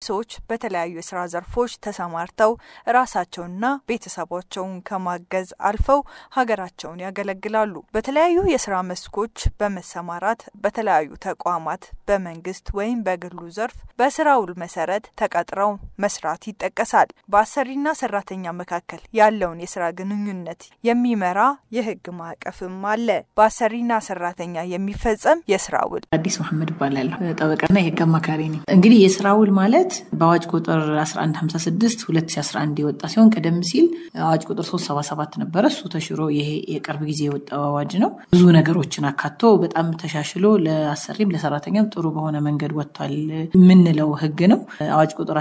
ሰዎች በተለያዩ የስራ ዘርፎች ተሰማርተው ራሳቸውንና ቤተሰባቸውን ከማገዝ አልፈው ሀገራቸውን ያገለግላሉ። በተለያዩ የስራ መስኮች በመሰማራት በተለያዩ ተቋማት በመንግስት ወይም በግሉ ዘርፍ በስራ ውል መሰረት ተቀጥረው መስራት ይጠቀሳል። በአሰሪና ሰራተኛ መካከል ያለውን የስራ ግንኙነት የሚመራ የህግ ማዕቀፍም አለ። በአሰሪና ሰራተኛ የሚፈጸም የስራ ውል አዲስ መሐመድ እባላለሁ። ጠበቃና የህግ አማካሪ ነኝ። እንግዲህ የስራ ውል ማለት በአዋጅ ቁጥር 1156 2011 የወጣ ሲሆን ቀደም ሲል አዋጅ ቁጥር 377 ነበረ። እሱ ተሽሮ ይሄ የቅርብ ጊዜ የወጣው አዋጅ ነው። ብዙ ነገሮችን አካቶ በጣም ተሻሽሎ ለአሰሪም ለሰራተኛም ጥሩ በሆነ መንገድ ወጥቷል የምንለው ህግ ነው። አዋጅ ቁጥር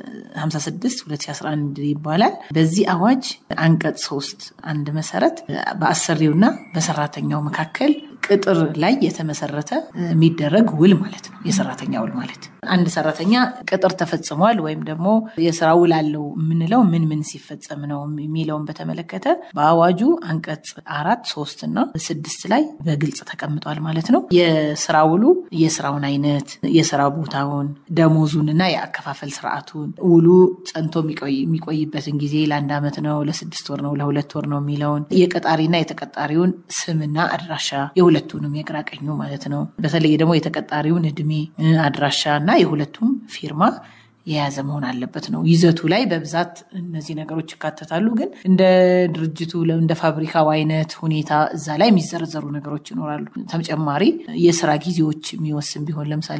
1156 2011 ይባላል። በዚህ አዋጅ አንቀጽ ሶስት አንድ መሰረት በአሰሪውና በሰራተኛው መካከል ቅጥር ላይ የተመሰረተ የሚደረግ ውል ማለት ነው። የሰራተኛ ውል ማለት አንድ ሰራተኛ ቅጥር ተፈጽሟል ወይም ደግሞ የስራ ውል አለው የምንለው ምን ምን ሲፈጸም ነው የሚለውን በተመለከተ በአዋጁ አንቀጽ አራት ሶስት እና ስድስት ላይ በግልጽ ተቀምጧል ማለት ነው። የስራ ውሉ የስራውን አይነት፣ የስራ ቦታውን፣ ደሞዙን እና የአከፋፈል ስርዓቱን ውሉ ጸንቶ የሚቆይበትን ጊዜ ለአንድ ዓመት ነው፣ ለስድስት ወር ነው፣ ለሁለት ወር ነው የሚለውን የቀጣሪና የተቀጣሪውን ስምና አድራሻ የሁለቱንም የግራ ቀኙ ማለት ነው። በተለይ ደግሞ የተቀጣሪውን እድሜ፣ አድራሻ እና የሁለቱም ፊርማ የያዘ መሆን አለበት ነው። ይዘቱ ላይ በብዛት እነዚህ ነገሮች ይካተታሉ። ግን እንደ ድርጅቱ እንደ ፋብሪካው አይነት ሁኔታ እዛ ላይ የሚዘረዘሩ ነገሮች ይኖራሉ። ተጨማሪ የስራ ጊዜዎች የሚወስን ቢሆን ለምሳሌ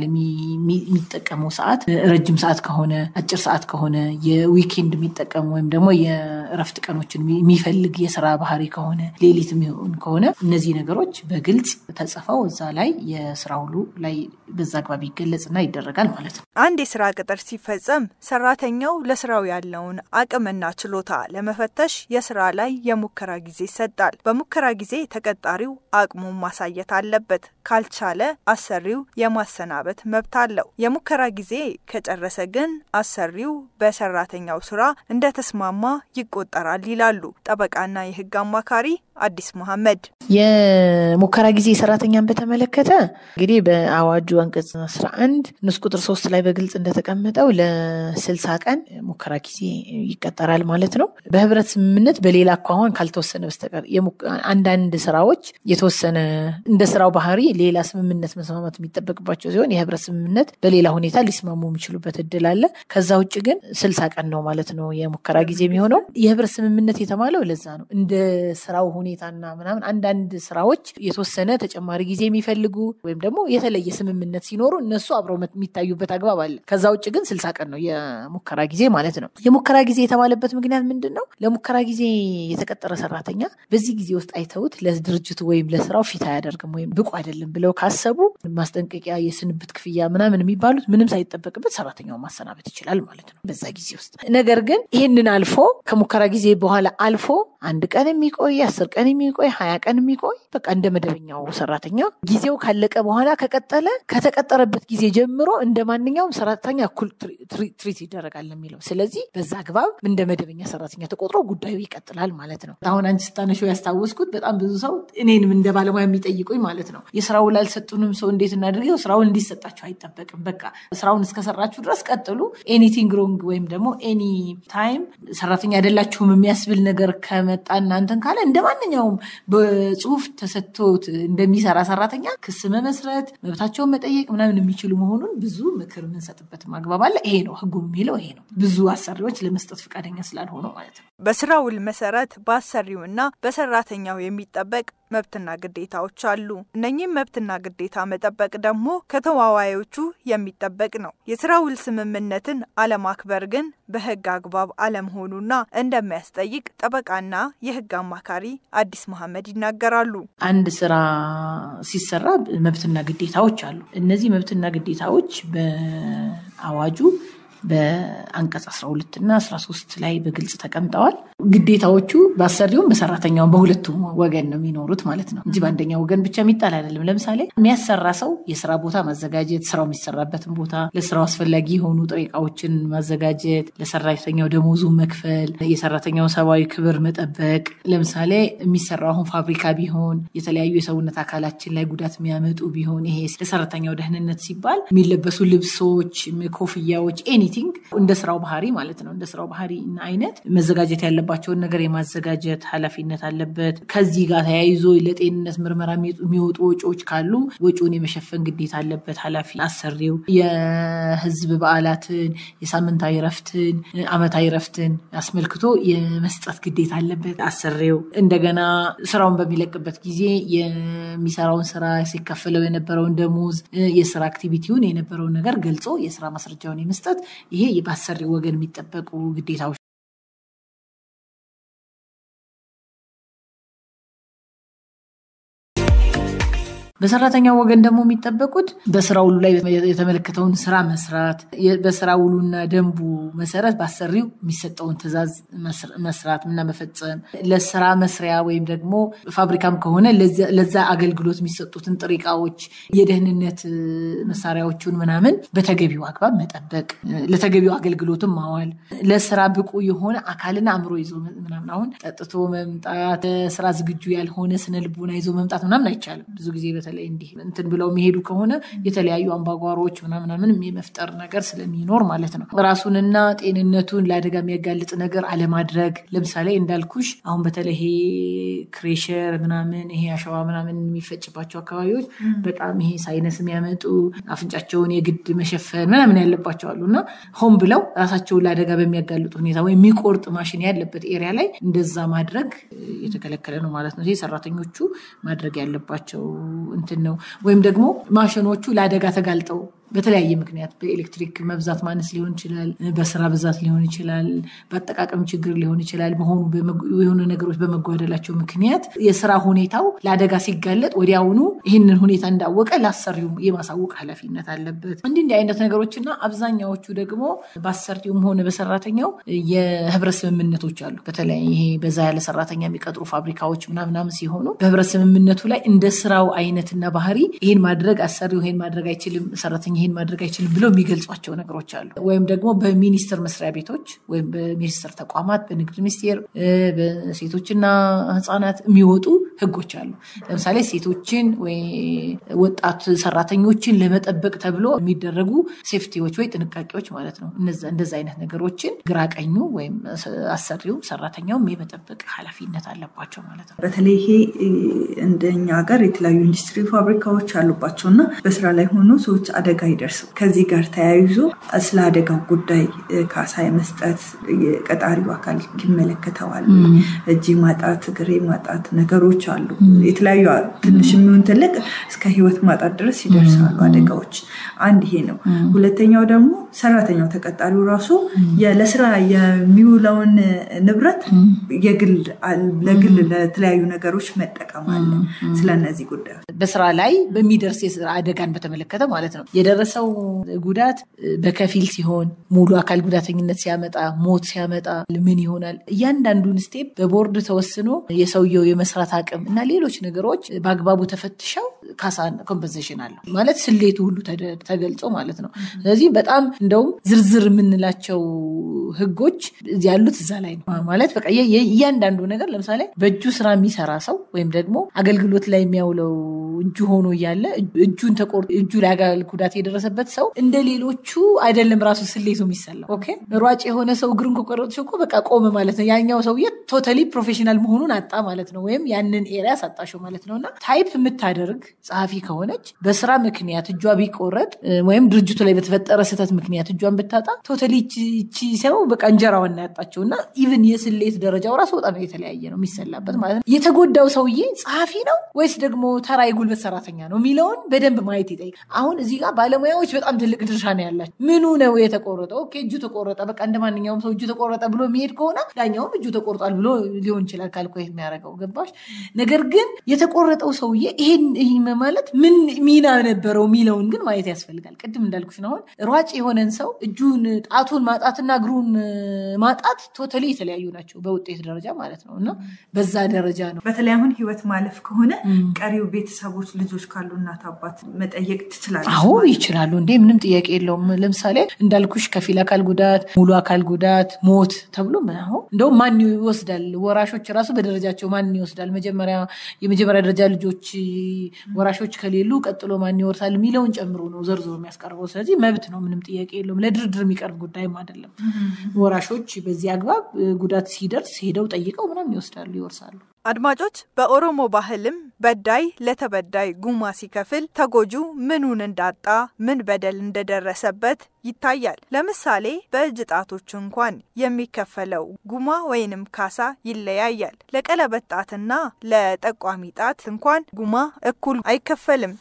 የሚጠቀመው ሰዓት ረጅም ሰዓት ከሆነ አጭር ሰዓት ከሆነ የዊኬንድ የሚጠቀሙ ወይም ደግሞ የእረፍት ቀኖችን የሚፈልግ የስራ ባህሪ ከሆነ ሌሊት የሚሆን ከሆነ እነዚህ ነገሮች በግልጽ ተጽፈው እዛ ላይ የስራ ውሉ ላይ በዛ አግባብ ይገለጽና ይደረጋል ማለት ነው። አንድ የስራ ቅጥር ሲፈጸም ሰራተኛው ለስራው ያለውን አቅምና ችሎታ ለመፈተሽ የስራ ላይ የሙከራ ጊዜ ይሰጣል። በሙከራ ጊዜ ተቀጣሪው አቅሙን ማሳየት አለበት። ካልቻለ አሰሪው የማሰናበት መብት አለው። የሙከራ ጊዜ ከጨረሰ ግን አሰሪው በሰራተኛው ስራ እንደተስማማ ይቆጠራል ይላሉ ጠበቃና የህግ አማካሪ አዲስ መሐመድ። የሙከራ ጊዜ ሰራተኛን በተመለከተ እንግዲህ በአዋጁ አንቀጽ 11 ንዑስ ቁጥር ሶስት ላይ በግልጽ እንደተቀመጠው ለስልሳ ቀን ሙከራ ጊዜ ይቀጠራል ማለት ነው። በህብረት ስምምነት በሌላ አኳኋን ካልተወሰነ በስተቀር አንዳንድ ስራዎች የተወሰነ እንደ ስራው ባህሪ ሌላ ስምምነት መስማማት የሚጠበቅባቸው ሲሆን የህብረት ስምምነት በሌላ ሁኔታ ሊስማሙ የሚችሉበት እድል አለ። ከዛ ውጭ ግን ስልሳ ቀን ነው ማለት ነው የሙከራ ጊዜ የሚሆነው። የህብረት ስምምነት የተባለው ለዛ ነው እንደ ስራው ሁኔታና ምናምን አንዳንድ ስራዎች የተወሰነ ተጨማሪ ጊዜ የሚፈልጉ ወይም ደግሞ የተለየ ስምምነት ሲኖሩ እነሱ አብረው የሚታዩበት አግባብ አለ። ከዛ ውጭ ግን ስልሳ ቀን ነው የሙከራ ጊዜ ማለት ነው። የሙከራ ጊዜ የተባለበት ምክንያት ምንድን ነው? ለሙከራ ጊዜ የተቀጠረ ሰራተኛ በዚህ ጊዜ ውስጥ አይተውት ለድርጅቱ ወይም ለስራው ፊት አያደርግም ወይም ብቁ አይደለም ብለው ካሰቡ ማስጠንቀቂያ፣ የስንብት ክፍያ ምናምን የሚባሉት ምንም ሳይጠበቅበት ሰራተኛውን ማሰናበት ይችላል ማለት ነው በዛ ጊዜ ውስጥ። ነገር ግን ይህንን አልፎ ከሙከራ ጊዜ በኋላ አልፎ አንድ ቀን የሚቆይ አስር ቀን የሚቆይ ሀያ ቀን የሚቆይ በቃ እንደ መደበኛው ሰራተኛ ጊዜው ካለቀ በኋላ ከቀጠለ ከተቀጠረበት ጊዜ ጀምሮ እንደ ማንኛውም ሰራተኛ እኩል ትሪት ይደረጋል የሚለው። ስለዚህ በዛ አግባብ እንደ መደበኛ ሰራተኛ ተቆጥሮ ጉዳዩ ይቀጥላል ማለት ነው። አሁን አንቺ ስታነሺው ያስታወስኩት በጣም ብዙ ሰው እኔንም እንደ ባለሙያ የሚጠይቁኝ ማለት ነው የስራ ውል አልሰጡንም፣ ሰው እንዴት እናደርገው? ስራውን እንዲሰጣችሁ አይጠበቅም። በቃ ስራውን እስከሰራችሁ ድረስ ቀጥሉ። ኤኒቲንግ ሮንግ ወይም ደግሞ ኤኒ ታይም ሰራተኛ አይደላችሁም የሚያስብል ነገር ከመጣ እናንተን ካለ እንደ ማንኛውም በጽሁፍ ተሰጥቶት እንደሚሰራ ሰራተኛ ክስ መመስረት፣ መብታቸውን መጠየቅ ምናምን የሚችሉ መሆኑን ብዙ ምክር የምንሰጥበት ማግባብ አለ። ይሄ ነው ህጉ የሚለው ይሄ ነው። ብዙ አሰሪዎች ለመስጠት ፈቃደኛ ስላልሆኑ ማለት ነው። በስራ ውል መሰረት በአሰሪውና በሰራተኛው የሚጠበቅ መብትና ግዴታዎች አሉ። እነኚህም መብትና ግዴታ መጠበቅ ደግሞ ከተዋዋዮቹ የሚጠበቅ ነው። የስራ ውል ስምምነትን አለማክበር ግን በህግ አግባብ አለመሆኑና እንደሚያስጠይቅ ጠበቃና የህግ አማካሪ አዲስ መሐመድ ይናገራሉ። አንድ ስራ ሲሰራ መብትና ግዴታዎች አሉ። እነዚህ መብትና ግዴታዎች በአዋጁ በአንቀጽ 12 እና 13 ላይ በግልጽ ተቀምጠዋል። ግዴታዎቹ በአሰሪውም በሰራተኛውም በሁለቱም ወገን ነው የሚኖሩት ማለት ነው እንጂ በአንደኛው ወገን ብቻ የሚጣል አይደለም። ለምሳሌ የሚያሰራ ሰው የስራ ቦታ ማዘጋጀት፣ ስራው የሚሰራበትን ቦታ፣ ለስራው አስፈላጊ የሆኑ ጥሬ እቃዎችን ማዘጋጀት፣ ለሰራተኛው ደሞዙ መክፈል፣ የሰራተኛው ሰብአዊ ክብር መጠበቅ። ለምሳሌ የሚሰራው አሁን ፋብሪካ ቢሆን የተለያዩ የሰውነት አካላችን ላይ ጉዳት የሚያመጡ ቢሆን ይሄ ለሰራተኛው ደህንነት ሲባል የሚለበሱ ልብሶች፣ ኮፍያዎች፣ ኤኒ ኤኒቲንግ እንደ ስራው ባህሪ ማለት ነው እንደ ስራው ባህሪ እና አይነት መዘጋጀት ያለባቸውን ነገር የማዘጋጀት ኃላፊነት አለበት። ከዚህ ጋር ተያይዞ ለጤንነት ምርመራ የሚወጡ ወጪዎች ካሉ ወጪውን የመሸፈን ግዴታ አለበት ኃላፊ አሰሪው። የህዝብ በዓላትን፣ የሳምንታዊ ረፍትን፣ አመታዊ ረፍትን አስመልክቶ የመስጠት ግዴታ አለበት አሰሪው። እንደገና ስራውን በሚለቅበት ጊዜ የሚሰራውን ስራ ሲከፈለው የነበረውን ደሞዝ፣ የስራ አክቲቪቲውን የነበረውን ነገር ገልጾ የስራ ማስረጃውን የመስጠት ይሄ በአሰሪው ወገን የሚጠበቁ ግዴታዎች በሰራተኛው ወገን ደግሞ የሚጠበቁት በስራ ውሉ ላይ የተመለከተውን ስራ መስራት፣ በስራ ውሉና ደንቡ መሰረት በአሰሪው የሚሰጠውን ትዕዛዝ መስራት እና መፈጸም፣ ለስራ መስሪያ ወይም ደግሞ ፋብሪካም ከሆነ ለዛ አገልግሎት የሚሰጡትን ጥሬ እቃዎች፣ የደህንነት መሳሪያዎቹን ምናምን በተገቢው አግባብ መጠበቅ፣ ለተገቢው አገልግሎትም ማዋል፣ ለስራ ብቁ የሆነ አካልና አእምሮ ይዞ ምናምን አሁን ጠጥቶ መምጣት፣ ስራ ዝግጁ ያልሆነ ስነ ልቦና ይዞ መምጣት ምናምን አይቻልም ብዙ ጊዜ በተለይ እንዲህ እንትን ብለው የሚሄዱ ከሆነ የተለያዩ አምባጓሮዎች ምናምናምን የመፍጠር ነገር ስለሚኖር ማለት ነው። ራሱንና ጤንነቱን ለአደጋ የሚያጋልጥ ነገር አለማድረግ። ለምሳሌ እንዳልኩሽ አሁን በተለይ ይሄ ክሬሸር ምናምን ይሄ አሸዋ ምናምን የሚፈጭባቸው አካባቢዎች በጣም ይሄ ሳይነስ የሚያመጡ አፍንጫቸውን የግድ መሸፈን ምናምን ያለባቸው አሉ እና ሆን ብለው ራሳቸውን ለአደጋ በሚያጋልጡ ሁኔታ ወይም የሚቆርጥ ማሽን ያለበት ኤሪያ ላይ እንደዛ ማድረግ የተከለከለ ነው ማለት ነው። ይሄ ሰራተኞቹ ማድረግ ያለባቸው እንትን ነው። ወይም ደግሞ ማሽኖቹ ለአደጋ ተጋልጠው በተለያየ ምክንያት በኤሌክትሪክ መብዛት ማነስ ሊሆን ይችላል፣ በስራ ብዛት ሊሆን ይችላል፣ በአጠቃቀም ችግር ሊሆን ይችላል። በሆኑ የሆኑ ነገሮች በመጓደላቸው ምክንያት የስራ ሁኔታው ለአደጋ ሲጋለጥ ወዲያውኑ ይህንን ሁኔታ እንዳወቀ ለአሰሪው የማሳወቅ ኃላፊነት አለበት። እንዲህ እንዲህ አይነት ነገሮችና አብዛኛዎቹ ደግሞ በአሰሪውም ሆነ በሰራተኛው የህብረት ስምምነቶች አሉ። በተለይ ይሄ በዛ ያለ ሰራተኛ የሚቀጥሩ ፋብሪካዎች ምናምናም ሲሆኑ በህብረት ስምምነቱ ላይ እንደ ስራው አይነትና ባህሪ ይህን ማድረግ አሰሪው ይህን ማድረግ አይችልም፣ ሰራተኛ ይህን ማድረግ አይችልም ብለው የሚገልጿቸው ነገሮች አሉ። ወይም ደግሞ በሚኒስቴር መስሪያ ቤቶች ወይም በሚኒስቴር ተቋማት በንግድ ሚኒስቴር፣ በሴቶችና ህፃናት የሚወጡ ህጎች አሉ። ለምሳሌ ሴቶችን ወይ ወጣት ሰራተኞችን ለመጠበቅ ተብሎ የሚደረጉ ሴፍቲዎች ወይ ጥንቃቄዎች ማለት ነው። እንደዚ አይነት ነገሮችን ግራቀኙ ወይም አሰሪው ሰራተኛውም የመጠበቅ ኃላፊነት አለባቸው ማለት ነው። በተለይ ይሄ እንደኛ ሀገር የተለያዩ ኢንዱስትሪ ፋብሪካዎች አሉባቸው እና በስራ ላይ ሆኖ ሰዎች አደጋ ይደርሰው ከዚህ ጋር ተያይዞ ስለ አደጋው ጉዳይ ካሳ የመስጠት የቀጣሪው አካል ይመለከተዋል። እጅ ማጣት፣ እግሬ ማጣት ነገሮች አሉ። የተለያዩ ትንሽ የሚሆን ትልቅ እስከ ህይወት ማጣት ድረስ ይደርሳሉ አደጋዎች። አንድ ይሄ ነው። ሁለተኛው ደግሞ ሰራተኛው ተቀጣሪው ራሱ ለስራ የሚውለውን ንብረት ለግል ለተለያዩ ነገሮች መጠቀም አለ። ስለነዚህ ጉዳዮች በስራ ላይ በሚደርስ የስራ አደጋን በተመለከተ ማለት ነው የደረሰው ጉዳት በከፊል ሲሆን ሙሉ አካል ጉዳተኝነት ሲያመጣ ሞት ሲያመጣ ምን ይሆናል? እያንዳንዱን ስቴፕ በቦርድ ተወስኖ የሰውየው የመስራት አቅም እና ሌሎች ነገሮች በአግባቡ ተፈትሸው ካሳ ኮምፐንሴሽን አለው ማለት ስሌቱ ሁሉ ተገልጾ ማለት ነው። ስለዚህ በጣም እንደውም ዝርዝር የምንላቸው ህጎች ያሉት እዛ ላይ ነው ማለት በቃ እያንዳንዱ ነገር ለምሳሌ በእጁ ስራ የሚሰራ ሰው ወይም ደግሞ አገልግሎት ላይ የሚያውለው እጁ ሆኖ እያለ እጁን ተቆርጦ እጁ ላይ አካል ጉዳት የደረሰበት ሰው እንደ ሌሎቹ አይደለም ራሱ ስሌቱ የሚሰላው። ኦኬ ሯጭ የሆነ ሰው እግሩን ከቆረጥሽ እኮ በቃ ቆመ ማለት ነው። ያኛው ሰውዬ ቶታሊ ፕሮፌሽናል መሆኑን አጣ ማለት ነው፣ ወይም ያንን ኤሪያ ሳጣሽው ማለት ነው። እና ታይፕ የምታደርግ ጸሐፊ ከሆነች በስራ ምክንያት እጇ ቢቆረጥ ወይም ድርጅቱ ላይ በተፈጠረ ስህተት ምክንያት እጇን ብታጣ ቶታሊ ይቺ ሰው በቃ እንጀራዋን ያጣችው እና ኢቭን የስሌት ደረጃው ራሱ በጣም የተለያየ ነው የሚሰላበት ማለት ነው። የተጎዳው ሰውዬ ጸሐፊ ነው ወይስ ደግሞ ተራ የጉልበት ሰራተኛ ነው የሚለውን በደንብ ማየት ይጠይቃል። አሁን እዚህ ጋር ባለሙያዎች በጣም ትልቅ ድርሻ ነው ያላቸው። ምኑ ነው የተቆረጠው? ኦኬ እጁ ተቆረጠ፣ በቃ እንደ ማንኛውም ሰው እጁ ተቆረጠ ብሎ የሚሄድ ከሆነ ዳኛውም እጁ ተቆርጧል ብሎ ሊሆን ይችላል ካልኮ የሚያደርገው ገባሽ። ነገር ግን የተቆረጠው ሰውዬ ይሄን ማለት ምን ሚና ነበረው የሚለውን ግን ማየት ያስፈልጋል። ቅድም እንዳልኩሽ ነው። አሁን ሯጭ የሆነን ሰው እጁን ጣቱን ማጣትና እግሩን ማጣት ቶታሊ የተለያዩ ናቸው በውጤት ደረጃ ማለት ነው። እና በዛ ደረጃ ነው በተለይ አሁን ህይወት ማለፍ ከሆነ ቀሪው ቤተሰቦች ልጆች ካሉ እናት አባት መጠየቅ ትችላለች። አዎ ይችላሉ እንዴ ምንም ጥያቄ የለውም። ለምሳሌ እንዳልኩሽ ከፊል አካል ጉዳት፣ ሙሉ አካል ጉዳት፣ ሞት ተብሎ እንደውም ማን ይወስዳል? ወራሾች ራሱ በደረጃቸው ማን ይወስዳል? መጀመሪያ የመጀመሪያ ደረጃ ልጆች ወራሾች ከሌሉ ቀጥሎ ማን ይወርሳል የሚለውን ጨምሮ ነው ዘርዝሮ የሚያስቀርበው። ስለዚህ መብት ነው፣ ምንም ጥያቄ የለውም። ለድርድር የሚቀርብ ጉዳይም አይደለም። ወራሾች በዚህ አግባብ ጉዳት ሲደርስ ሄደው ጠይቀው ምናምን ይወስዳሉ፣ ይወርሳሉ። አድማጮች፣ በኦሮሞ ባህልም በዳይ ለተበዳይ ጉማ ሲከፍል ተጎጁ ምኑን እንዳጣ ምን በደል እንደደረሰበት ይታያል። ለምሳሌ በእጅ ጣቶች እንኳን የሚከፈለው ጉማ ወይንም ካሳ ይለያያል። ለቀለበት ጣትና ለጠቋሚ ጣት እንኳን ጉማ እኩል አይከፈልም።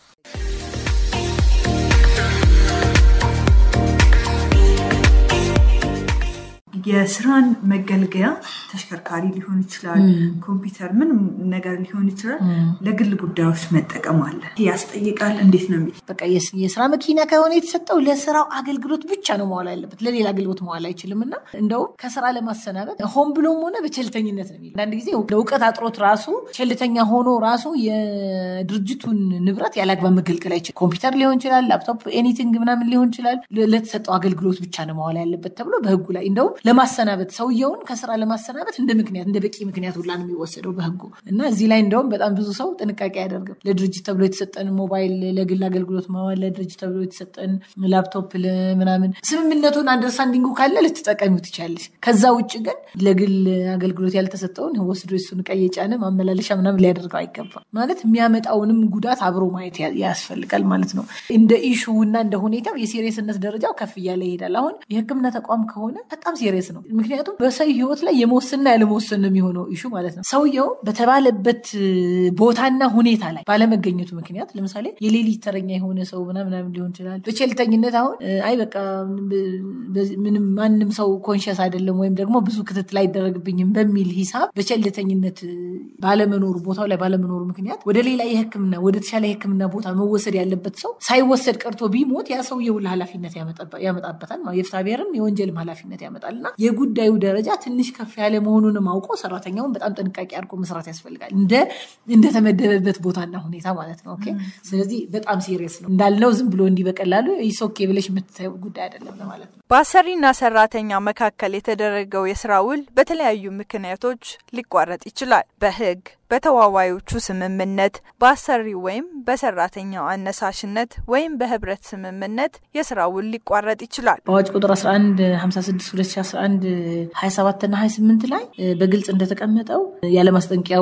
የስራን መገልገያ ተሽከርካሪ ሊሆን ይችላል፣ ኮምፒውተር፣ ምንም ነገር ሊሆን ይችላል። ለግል ጉዳዮች መጠቀም አለ ያስጠይቃል። እንዴት ነው የሚል በቃ የስራ መኪና ከሆነ የተሰጠው ለስራው አገልግሎት ብቻ ነው መዋል ያለበት፣ ለሌላ አገልግሎት መዋል አይችልም። እና እንደውም ከስራ ለማሰናበት ሆን ብሎም ሆነ በቸልተኝነት ነው የሚል አንዳንድ ጊዜ እውቀት አጥሮት ራሱ ቸልተኛ ሆኖ ራሱ የድርጅቱን ንብረት ያለአግባብ መገልገል አይችልም። ኮምፒውተር ሊሆን ይችላል፣ ላፕቶፕ፣ ኤኒቲንግ ምናምን ሊሆን ይችላል። ለተሰጠው አገልግሎት ብቻ ነው መዋል ያለበት ተብሎ በህጉ ላይ እንደውም ለማሰናበት ሰውየውን ከስራ ለማሰናበት እንደ ምክንያት እንደ በቂ ምክንያት ሁላ ነው የሚወሰደው በህጉ እና እዚህ ላይ እንደውም በጣም ብዙ ሰው ጥንቃቄ አያደርግም። ለድርጅት ተብሎ የተሰጠን ሞባይል ለግል አገልግሎት ማዋል፣ ለድርጅት ተብሎ የተሰጠን ላፕቶፕ ምናምን ስምምነቱን አንደርስታንዲንጉ ካለ ልትጠቀሚው ትችላለች። ከዛ ውጭ ግን ለግል አገልግሎት ያልተሰጠውን ወስዶ እሱን ዕቃ እየጫነ ማመላለሻ ምናምን ሊያደርገው አይገባም። ማለት የሚያመጣውንም ጉዳት አብሮ ማየት ያስፈልጋል ማለት ነው። እንደ ኢሹ እና እንደ ሁኔታው የሲሪየስነት ደረጃው ከፍ እያለ ይሄዳል። አሁን የህክምና ተቋም ከሆነ በጣም ሲሪየስ ነው። ምክንያቱም በሰው ህይወት ላይ የመወሰንና ያለመወሰን ነው የሚሆነው ኢሹ ማለት ነው። ሰውየው በተባለበት ቦታና ሁኔታ ላይ ባለመገኘቱ ምክንያት ለምሳሌ የሌሊት ተረኛ የሆነ ሰው ምናምናም ሊሆን ይችላል። በቸልተኝነት አሁን አይ በቃ ምንም ማንም ሰው ኮንሽስ አይደለም ወይም ደግሞ ብዙ ክትትል አይደረግብኝም በሚል ሂሳብ በቸልተኝነት ባለመኖሩ ቦታው ላይ ባለመኖሩ ምክንያት ወደ ሌላ የህክምና ወደ ተሻለ የህክምና ቦታ መወሰድ ያለበት ሰው ሳይወሰድ ቀርቶ ቢሞት ያ ሰውየው ኃላፊነት ያመጣበታል። የፍትሐ ብሔርም የወንጀልም ኃላፊነት ያመጣል እና የጉዳዩ ደረጃ ትንሽ ከፍ ያለ መሆኑንም አውቆ ሰራተኛውን በጣም ጥንቃቄ አድርጎ መስራት ያስፈልጋል። እንደ እንደተመደበበት ቦታና ሁኔታ ማለት ነው። ኦኬ ስለዚህ በጣም ሲሪየስ ነው እንዳልነው ዝም ብሎ እንዲህ በቀላሉ ይሶኬ ብለሽ የምትታየው ጉዳይ አይደለም ለማለት ነው። በአሰሪና ሰራተኛ መካከል የተደረገው የስራ ውል በተለያዩ ምክንያቶች ሊቋረጥ ይችላል። በህግ በተዋዋዮቹ ስምምነት፣ በአሰሪ ወይም በሰራተኛው አነሳሽነት ወይም በህብረት ስምምነት የስራ ውል ሊቋረጥ ይችላል። በአዋጅ ቁጥር 1156 2011 27 እና 28 ላይ በግልጽ እንደተቀመጠው ያለ ማስጠንቀቂያ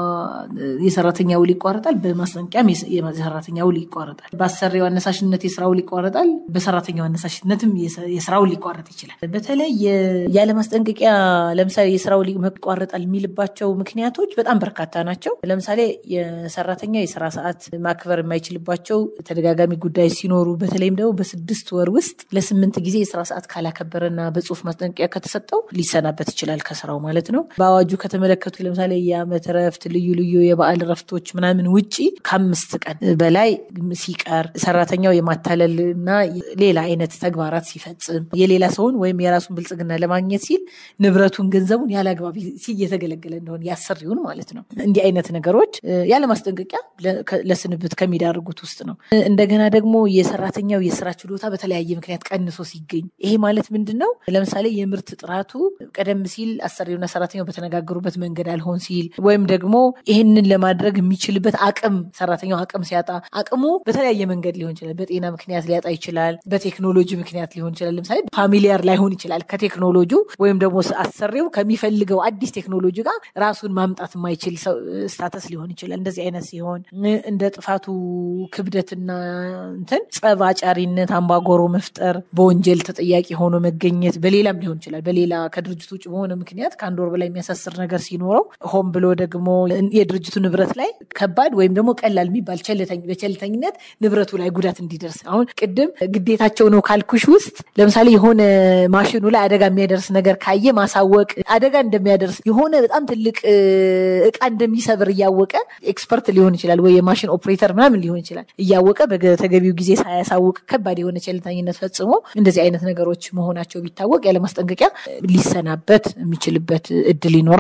የሰራተኛ ውል ይቋረጣል፣ በማስጠንቀቂያም የሰራተኛ ውል ይቋረጣል። በአሰሪው አነሳሽነት የስራ ውል ይቋረጣል፣ በሰራተኛው አነሳሽነትም የስራ ውል ሊቋረጥ ይችላል። በተለይ ያለ ማስጠንቀቂያ ለምሳሌ የስራ ውል ይቋረጣል የሚልባቸው ምክንያቶች በጣም በርካታ ናቸው። ለምሳሌ የሰራተኛ የስራ ሰዓት ማክበር የማይችልባቸው ተደጋጋሚ ጉዳይ ሲኖሩ በተለይም ደግሞ በስድስት ወር ውስጥ ለስምንት ጊዜ የስራ ሰዓት ካላከበረና በጽሁፍ ማስጠንቀቂያ ከተሰጠው ሊሰናበት ይችላል ከስራው ማለት ነው። በአዋጁ ከተመለከቱ ለምሳሌ የዓመት ረፍት፣ ልዩ ልዩ የበዓል ረፍቶች ምናምን ውጪ ከአምስት ቀን በላይ ሲቀር ሰራተኛው የማታለል እና ሌላ አይነት ተግባራት ሲፈጽም የሌላ ሰውን ወይም የራሱን ብልጽግና ለማግኘት ሲል ንብረቱን፣ ገንዘቡን ያለ አግባብ እየተገለገለ እንደሆነ ያሰሪውን ማለት ነው። እንዲህ አይነት ነገሮች ያለ ማስጠንቀቂያ ለስንብት ከሚዳርጉት ውስጥ ነው። እንደገና ደግሞ የሰራተኛው የስራ ችሎታ በተለያየ ምክንያት ቀንሶ ሲገኝ ይሄ ማለት ምንድን ነው? ለምሳሌ የምርት ጥራቱ ቀደም ሲል አሰሪውና ሰራተኛው በተነጋገሩበት መንገድ አልሆን ሲል ወይም ደግሞ ይህንን ለማድረግ የሚችልበት አቅም ሰራተኛው አቅም ሲያጣ አቅሙ በተለያየ መንገድ ሊሆን ይችላል። በጤና ምክንያት ሊያጣ ይችላል። በቴክኖሎጂ ምክንያት ሊሆን ይችላል። ለምሳሌ ፋሚሊያር ላይሆን ይችላል ከቴክኖሎጂ ወይም ደግሞ አሰሪው ከሚፈልገው አዲስ ቴክኖሎጂ ጋር ራሱን ማምጣት የማይችል ስታተስ ሊሆን ይችላል። እንደዚህ አይነት ሲሆን እንደ ጥፋቱ ክብደትና እንትን ጸብ አጫሪነት፣ አምባጓሮ መፍጠር፣ በወንጀል ተጠያቂ ሆኖ መገኘት፣ በሌላም ሊሆን ይችላል። በሌላ ከድርጅቱ ውጭ በሆነ ምክንያት ከአንድ ወር በላይ የሚያሳስር ነገር ሲኖረው ሆን ብሎ ደግሞ የድርጅቱ ንብረት ላይ ከባድ ወይም ደግሞ ቀላል የሚባል በቸልተኝነት ንብረቱ ላይ ጉዳት እንዲደርስ አሁን ቅድም ግዴታቸው ነው ካልኩሽ ውስጥ ለምሳሌ የሆነ ማሽኑ ላይ አደጋ የሚያደርስ ነገር ካየ ማሳወቅ አደጋ እንደሚያደርስ የሆነ በጣም ትልቅ እቃ እንደሚሰብር እያወቀ ኤክስፐርት ሊሆን ይችላል ወይ የማሽን ኦፕሬተር ምናምን ሊሆን ይችላል እያወቀ በተገቢው ጊዜ ሳያሳውቅ ከባድ የሆነ ቸልተኝነት ፈጽሞ እንደዚህ አይነት ነገሮች መሆናቸው ቢታወቅ ያለ ማስጠንቀቂያ ሊሰናበት የሚችልበት እድል ይኖራል።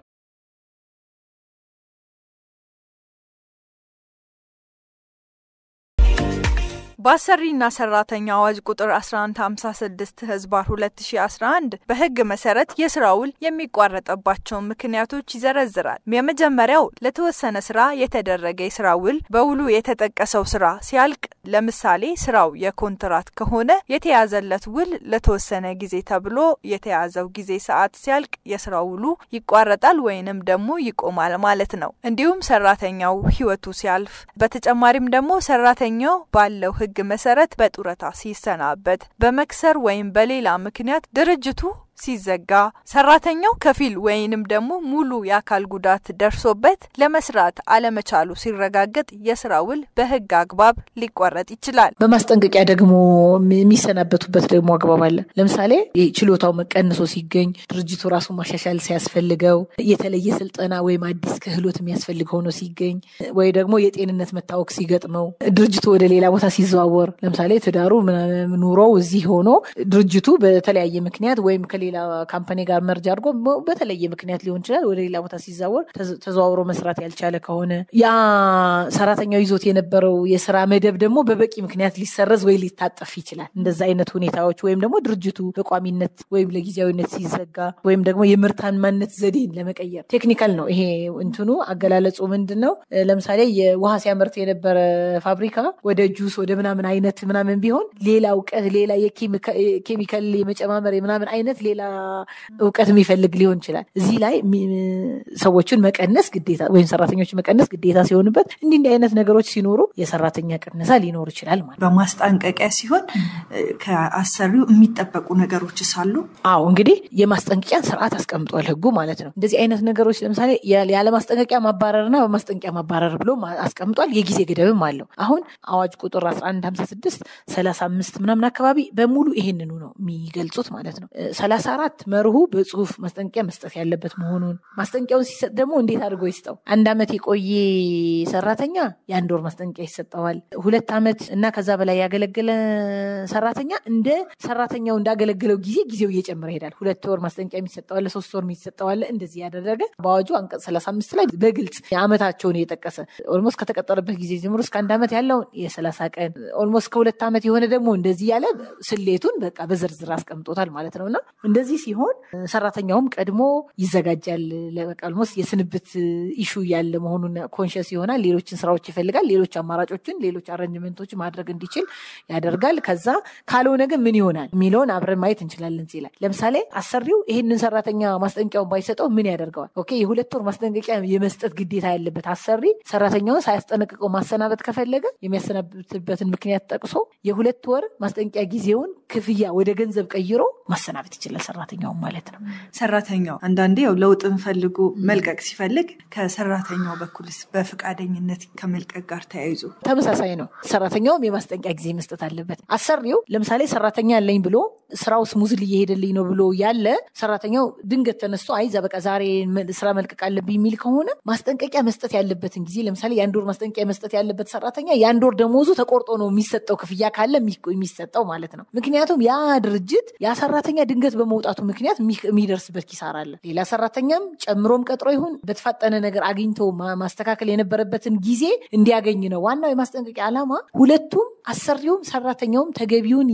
በአሰሪና ሰራተኛ አዋጅ ቁጥር 1156 ህዝባር 2011 በህግ መሰረት የስራ ውል የሚቋረጥባቸውን ምክንያቶች ይዘረዝራል። የመጀመሪያው ለተወሰነ ስራ የተደረገ የስራ ውል በውሉ የተጠቀሰው ስራ ሲያልቅ፣ ለምሳሌ ስራው የኮንትራት ከሆነ የተያዘለት ውል ለተወሰነ ጊዜ ተብሎ የተያዘው ጊዜ ሰዓት ሲያልቅ የስራ ውሉ ይቋረጣል ወይንም ደግሞ ይቆማል ማለት ነው። እንዲሁም ሰራተኛው ህይወቱ ሲያልፍ፣ በተጨማሪም ደግሞ ሰራተኛው ባለው ህግ መሰረት በጡረታ ሲሰናበት፣ በመክሰር ወይም በሌላ ምክንያት ድርጅቱ ሲዘጋ ሰራተኛው ከፊል ወይንም ደግሞ ሙሉ የአካል ጉዳት ደርሶበት ለመስራት አለመቻሉ ሲረጋገጥ የስራ ውል በህግ አግባብ ሊቋረጥ ይችላል። በማስጠንቀቂያ ደግሞ የሚሰናበቱበት ደግሞ አግባብ አለ። ለምሳሌ ችሎታው መቀንሶ ሲገኝ ድርጅቱ ራሱ ማሻሻል ሲያስፈልገው፣ የተለየ ስልጠና ወይም አዲስ ክህሎት የሚያስፈልግ ሆኖ ሲገኝ፣ ወይ ደግሞ የጤንነት መታወክ ሲገጥመው፣ ድርጅቱ ወደ ሌላ ቦታ ሲዘዋወር፣ ለምሳሌ ትዳሩ ኑሮው እዚህ ሆኖ ድርጅቱ በተለያየ ምክንያት ወይም ሌላ ካምፓኒ ጋር መርጃ አድርጎ በተለየ ምክንያት ሊሆን ይችላል ወደ ሌላ ቦታ ሲዛወር ተዘዋውሮ መስራት ያልቻለ ከሆነ ያ ሰራተኛው ይዞት የነበረው የስራ መደብ ደግሞ በበቂ ምክንያት ሊሰረዝ ወይ ሊታጠፍ ይችላል። እንደዛ አይነት ሁኔታዎች ወይም ደግሞ ድርጅቱ በቋሚነት ወይም ለጊዜያዊነት ሲዘጋ ወይም ደግሞ የምርታማነት ዘዴን ለመቀየር ቴክኒካል ነው ይሄ እንትኑ አገላለጹ ምንድን ነው? ለምሳሌ የውሃ ሲያመርት የነበረ ፋብሪካ ወደ ጁስ ወደ ምናምን አይነት ምናምን ቢሆን ሌላ እውቀት ሌላ የኬሚካል የመጨማመር የምናምን አይነት ሌላ እውቀት የሚፈልግ ሊሆን ይችላል። እዚህ ላይ ሰዎችን መቀነስ ግዴታ ወይም ሰራተኞችን መቀነስ ግዴታ ሲሆንበት እንዲህ እንዲህ አይነት ነገሮች ሲኖሩ የሰራተኛ ቅነሳ ሊኖር ይችላል ማለት በማስጠንቀቂያ ሲሆን ከአሰሪው የሚጠበቁ ነገሮች ሳሉ አዎ እንግዲህ የማስጠንቀቂያን ስርዓት አስቀምጧል ህጉ ማለት ነው። እንደዚህ አይነት ነገሮች ለምሳሌ ያለ ማስጠንቀቂያ ማባረርና በማስጠንቀቂያ ማባረር ብሎ አስቀምጧል። የጊዜ ገደብም አለው። አሁን አዋጅ ቁጥር 1156 35 ምናምን አካባቢ በሙሉ ይሄንኑ ነው የሚገልጹት ማለት ነው። ሰላሳ አራት መርሁ በጽሁፍ ማስጠንቀቂያ መስጠት ያለበት መሆኑን ማስጠንቀቂያውን ሲሰጥ ደግሞ እንዴት አድርጎ ይስጠው። አንድ ዓመት የቆየ ሰራተኛ የአንድ ወር ማስጠንቀቂያ ይሰጠዋል። ሁለት ዓመት እና ከዛ በላይ ያገለገለ ሰራተኛ እንደ ሰራተኛው እንዳገለገለው ጊዜ ጊዜው እየጨመረ ይሄዳል። ሁለት ወር ማስጠንቀቂያ የሚሰጠዋለ፣ ሶስት ወር የሚሰጠዋለ። እንደዚህ ያደረገ በአዋጁ አንቀጽ ሰላሳ አምስት ላይ በግልጽ የዓመታቸውን እየጠቀሰ ኦልሞስት ከተቀጠረበት ጊዜ ጀምሮ እስከ አንድ ዓመት ያለውን የሰላሳ ቀን ኦልሞስት ከሁለት ዓመት የሆነ ደግሞ እንደዚህ ያለ ስሌቱን በቃ በዝርዝር አስቀምጦታል ማለት ነው እና እንደዚህ ሲሆን ሰራተኛውም ቀድሞ ይዘጋጃል። ኦልሞስት የስንብት ኢሹ ያለ መሆኑን ኮንሽስ ይሆናል። ሌሎችን ስራዎች ይፈልጋል። ሌሎች አማራጮችን፣ ሌሎች አረንጅመንቶች ማድረግ እንዲችል ያደርጋል። ከዛ ካልሆነ ግን ምን ይሆናል የሚለውን አብረን ማየት እንችላለን። ላይ ለምሳሌ አሰሪው ይህንን ሰራተኛ ማስጠንቀቂያውን ባይሰጠው ምን ያደርገዋል? ኦኬ የሁለት ወር ማስጠንቀቂያ የመስጠት ግዴታ ያለበት አሰሪ ሰራተኛውን ሳያስጠነቅቀው ማሰናበት ከፈለገ የሚያሰናብትበትን ምክንያት ጠቅሶ የሁለት ወር ማስጠንቀቂያ ጊዜውን ክፍያ ወደ ገንዘብ ቀይሮ ማሰናበት ይችላል ሰራተኛውን ማለት ነው። ሰራተኛው አንዳንዴ ያው ለውጥን ፈልጎ መልቀቅ ሲፈልግ ከሰራተኛው በኩልስ በፈቃደኝነት ከመልቀቅ ጋር ተያይዞ ተመሳሳይ ነው። ሰራተኛውም የማስጠንቀቂያ ጊዜ መስጠት አለበት። አሰሪው ለምሳሌ ሰራተኛ ያለኝ ብሎ ስራው ስሙዝል እየሄደልኝ ነው ብሎ ያለ ሰራተኛው ድንገት ተነስቶ አይ ዛ በቃ ዛሬ ስራ መልቀቅ አለብኝ የሚል ከሆነ ማስጠንቀቂያ መስጠት ያለበትን ጊዜ ለምሳሌ የአንድ ወር ማስጠንቀቂያ መስጠት ያለበት ሰራተኛ የአንድ ወር ደሞዙ ተቆርጦ ነው የሚሰጠው ክፍያ ካለ የሚሰጠው ማለት ነው። ምክንያቱም ያ ድርጅት ያ ሰራተኛ ድንገት በመውጣቱ ምክንያት የሚደርስበት ኪሳራ አለ። ሌላ ሰራተኛም ጨምሮም ቀጥሮ ይሁን በተፋጠነ ነገር አግኝቶ ማስተካከል የነበረበትን ጊዜ እንዲያገኝ ነው ዋናው የማስጠንቀቂያ ዓላማ። ሁለቱም አሰሪውም ሰራተኛውም ተገቢውን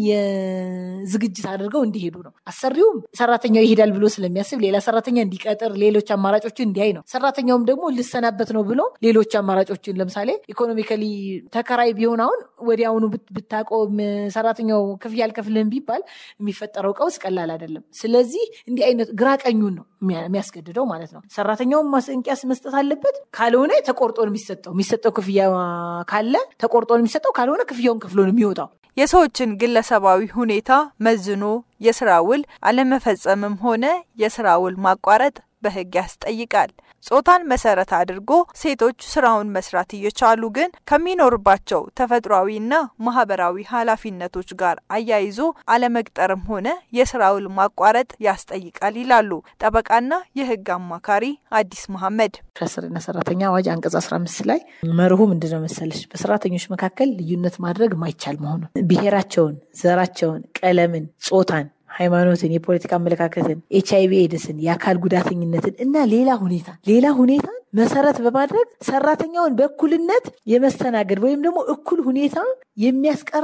የዝግጅት አድርገው እንዲሄዱ ነው። አሰሪውም ሰራተኛው ይሄዳል ብሎ ስለሚያስብ ሌላ ሰራተኛ እንዲቀጥር ሌሎች አማራጮችን እንዲያይ ነው። ሰራተኛውም ደግሞ ልሰናበት ነው ብሎ ሌሎች አማራጮችን ለምሳሌ ኢኮኖሚካሊ ተከራይ ቢሆን አሁን ወዲያውኑ ብታቆም ሰራተኛው ክፍያ አልከፍልህም ቢባል የሚፈጠረው ቀውስ ቀላል አይደለም። ስለዚህ እንዲህ አይነት ግራ ቀኙን ነው የሚያስገድደው ማለት ነው። ሰራተኛውን ማስጠንቀቂያ መስጠት አለበት። ካልሆነ ተቆርጦ ነው የሚሰጠው። የሚሰጠው ክፍያ ካለ ተቆርጦ ነው የሚሰጠው። ካልሆነ ክፍያውን ከፍሎ ነው የሚወጣው። የሰዎችን ግለሰባዊ ሁኔታ መዝኖ የስራ ውል አለመፈጸምም ሆነ የስራ ውል ማቋረጥ በሕግ ያስጠይቃል። ጾታን መሰረት አድርጎ ሴቶች ስራውን መስራት እየቻሉ ግን ከሚኖርባቸው ተፈጥሯዊና ማህበራዊ ኃላፊነቶች ጋር አያይዞ አለመቅጠርም ሆነ የስራ ውል ማቋረጥ ያስጠይቃል ይላሉ ጠበቃና የሕግ አማካሪ አዲስ መሐመድ። አሰሪና ሰራተኛ አዋጅ አንቀጽ 15 ላይ መርሁ ምንድነው መሰለሽ? በሰራተኞች መካከል ልዩነት ማድረግ ማይቻል መሆኑ ብሔራቸውን፣ ዘራቸውን፣ ቀለምን፣ ጾታን ሃይማኖትን፣ የፖለቲካ አመለካከትን፣ ኤች አይቪ ኤድስን፣ የአካል ጉዳተኝነትን እና ሌላ ሁኔታ ሌላ ሁኔታ መሰረት በማድረግ ሰራተኛውን በእኩልነት የመስተናገድ ወይም ደግሞ እኩል ሁኔታ የሚያስቀርን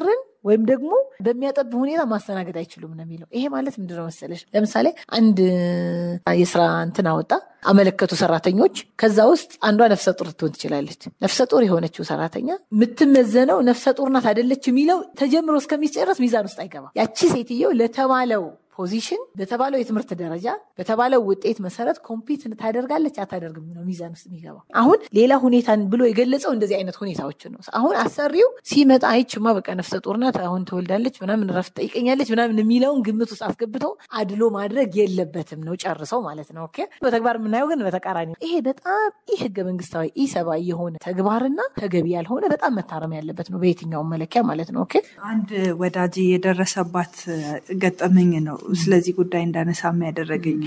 ወይም ደግሞ በሚያጠብ ሁኔታ ማስተናገድ አይችሉም ነው የሚለው። ይሄ ማለት ምንድነው መሰለሽ? ለምሳሌ አንድ የስራ እንትን አወጣ አመለከቱ ሰራተኞች። ከዛ ውስጥ አንዷ ነፍሰ ጡር ልትሆን ትችላለች። ነፍሰ ጡር የሆነችው ሰራተኛ የምትመዘነው ነፍሰ ጡር ናት አይደለች የሚለው ተጀምሮ እስከሚጨረስ ሚዛን ውስጥ አይገባም። ያቺ ሴትየው ለተባለው ፖዚሽን በተባለው የትምህርት ደረጃ በተባለው ውጤት መሰረት ኮምፒት ታደርጋለች አታደርግም ነው ሚዛን ውስጥ የሚገባው። አሁን ሌላ ሁኔታን ብሎ የገለጸው እንደዚህ አይነት ሁኔታዎችን ነው። አሁን አሰሪው ሲመጣ አይችማ በቃ ነፍሰ ጡር ናት አሁን ትወልዳለች ምናምን ረፍት ጠይቀኛለች ምናምን የሚለውን ግምት ውስጥ አስገብተው አድሎ ማድረግ የለበትም ነው ጨርሰው ማለት ነው። ኦኬ በተግባር የምናየው ግን በተቃራኒ ይሄ በጣም ይህ ህገ መንግስታዊ ኢሰብአዊ የሆነ ተግባርና ተገቢ ያልሆነ በጣም መታረም ያለበት ነው በየትኛውም መለኪያ ማለት ነው። ኦኬ አንድ ወዳጅ የደረሰባት ገጠመኝ ነው ስለዚህ ጉዳይ እንዳነሳ ያደረገኝ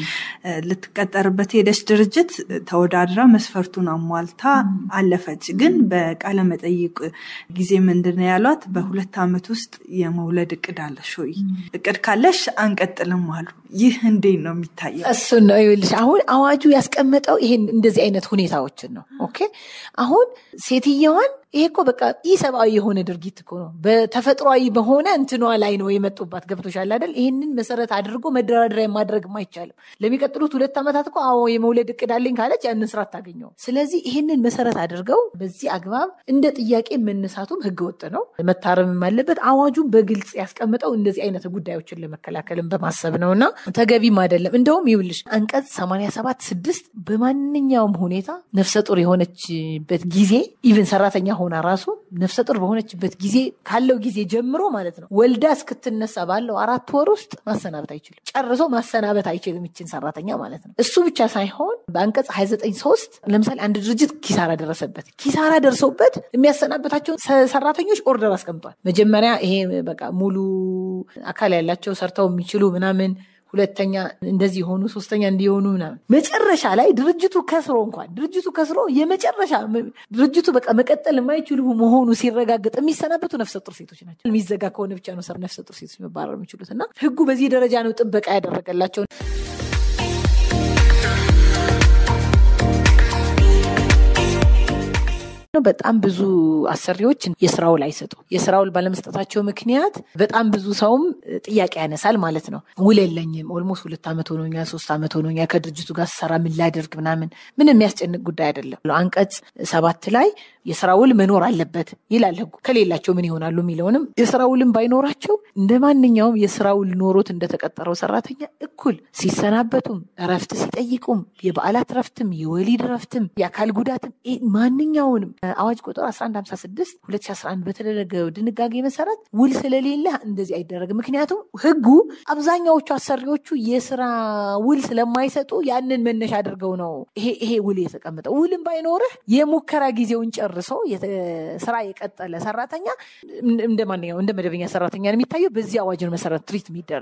ልትቀጠርበት ሄደች ድርጅት ተወዳድራ መስፈርቱን አሟልታ አለፈች። ግን በቃለ መጠይቅ ጊዜ ምንድን ነው ያሏት? በሁለት ዓመት ውስጥ የመውለድ እቅድ አለሽ ወይ? እቅድ ካለሽ አንቀጥልም አሉ። ይህ እንዴት ነው የሚታየው? እሱን ነው ይኸውልሽ፣ አሁን አዋጁ ያስቀመጠው ይሄን እንደዚህ አይነት ሁኔታዎችን ነው። ኦኬ አሁን ሴትየዋን ይሄ እኮ በቃ ኢሰብአዊ የሆነ ድርጊት እኮ ነው። በተፈጥሯዊ በሆነ እንትኗ ላይ ነው የመጡባት። ገብቶሻል አይደል? ይህንን መሰረት አድርጎ መደራደሪያ ማድረግም አይቻልም። ለሚቀጥሉት ሁለት ዓመታት እኮ አዎ የመውለድ እቅድ አለኝ ካለች ያንን ስራ አታገኘውም። ስለዚህ ይህንን መሰረት አድርገው በዚህ አግባብ እንደ ጥያቄ መነሳቱም ህገወጥ ነው፣ መታረምም አለበት። አዋጁን በግልጽ ያስቀምጠው እንደዚህ አይነት ጉዳዮችን ለመከላከልም በማሰብ ነው እና ተገቢም አይደለም። እንደውም ይውልሽ አንቀጽ 87 ስድስት በማንኛውም ሁኔታ ነፍሰ ጡር የሆነችበት ጊዜ ኢቭን ሰራተኛ ሆና ራሱ ነፍሰ ጡር በሆነችበት ጊዜ ካለው ጊዜ ጀምሮ ማለት ነው ወልዳ እስክትነሳ ባለው አራት ወር ውስጥ ማሰናበት አይችልም። ጨርሶ ማሰናበት አይችልም ይችን ሰራተኛ ማለት ነው። እሱ ብቻ ሳይሆን በአንቀጽ 29 ሶስት ለምሳሌ አንድ ድርጅት ኪሳራ ደረሰበት። ኪሳራ ደርሰውበት የሚያሰናበታቸውን ሰራተኞች ኦርደር አስቀምጧል። መጀመሪያ ይሄ በቃ ሙሉ አካል ያላቸው ሰርተው የሚችሉ ምናምን ሁለተኛ እንደዚህ የሆኑ ሶስተኛ እንዲሆኑ ምናምን መጨረሻ ላይ ድርጅቱ ከስሮ እንኳን ድርጅቱ ከስሮ የመጨረሻ ድርጅቱ በቃ መቀጠል የማይችሉ መሆኑ ሲረጋገጥ የሚሰናበቱ ነፍሰ ጡር ሴቶች ናቸው። የሚዘጋ ከሆነ ብቻ ነው ነፍሰ ጡር ሴቶች መባረር የሚችሉት እና ህጉ በዚህ ደረጃ ነው ጥበቃ ያደረገላቸው። በጣም ብዙ አሰሪዎች የስራ ውል አይሰጡ። የስራ ውል ባለመስጠታቸው ምክንያት በጣም ብዙ ሰውም ጥያቄ ያነሳል ማለት ነው። ውል የለኝም፣ ኦልሞስት ሁለት ዓመት ሆኖኛል፣ ሶስት ዓመት ሆኖኛል ከድርጅቱ ጋር ስሰራ ምን ላደርግ ምናምን፣ ምን የሚያስጨንቅ ጉዳይ አይደለም። አንቀጽ ሰባት ላይ የስራ ውል መኖር አለበት ይላል ህጉ። ከሌላቸው ምን ይሆናሉ የሚለውንም የስራ ውልም ባይኖራቸው እንደ ማንኛውም የስራ ውል ኖሮት እንደተቀጠረው ሰራተኛ እኩል ሲሰናበቱም፣ እረፍት ሲጠይቁም፣ የበዓላት እረፍትም፣ የወሊድ እረፍትም፣ የአካል ጉዳትም ማንኛውንም አዋጅ ቁጥር 1156 2011 በተደረገው ድንጋጌ መሰረት ውል ስለሌለ እንደዚህ አይደረግም። ምክንያቱም ህጉ አብዛኛዎቹ አሰሪዎቹ የስራ ውል ስለማይሰጡ ያንን መነሻ አድርገው ነው ይሄ ይሄ ውል የተቀመጠው። ውልም ባይኖርህ የሙከራ ጊዜውን ጨርሶ ስራ የቀጠለ ሰራተኛ እንደ ማንኛውም እንደ መደበኛ ሰራተኛ ነው የሚታየው። በዚህ አዋጅን መሰረት ትሪት የሚደረግ